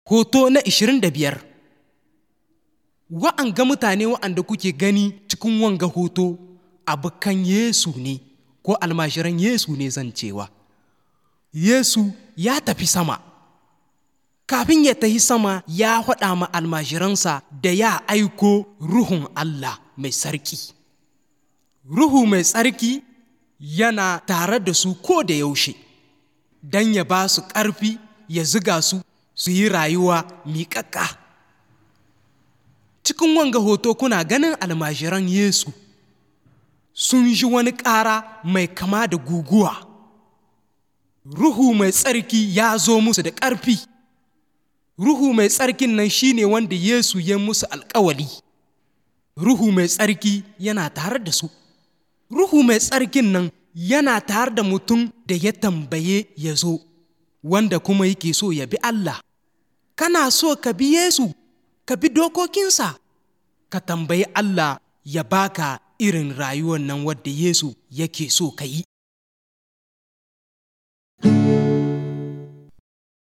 Hoto na 25 Wa'anga mutane wa'anda kuke gani cikin wanga hoto abokan Yesu ne ko almajiran Yesu ne zan cewa. Yesu ya tafi sama. Kafin ya tafi sama ya faɗa ma almajiransa da ya aiko Ruhun Allah mai sarki. Ruhu mai tsarki yana tare da su ko da yaushe, don ya ba su ƙarfi ya ziga su su yi rayuwa miƙaƙƙa. Cikin wanga hoto kuna ganin almajiran Yesu sun ji wani ƙara mai kama da guguwa. Ruhu mai tsarki ya zo musu da ƙarfi. Ruhu mai tsarkin nan shine wanda Yesu ya musu alƙawali. Ruhu mai tsarki yana tare da su. Ruhu mai tsarkin nan yana tare da mutum da ya tambaye ya zo, wanda kuma yake so ya bi Allah. Kana so ka bi Yesu, ka bi dokokinsa, ka tambayi Allah ya baka irin rayuwar nan wadda Yesu yake so ka yi.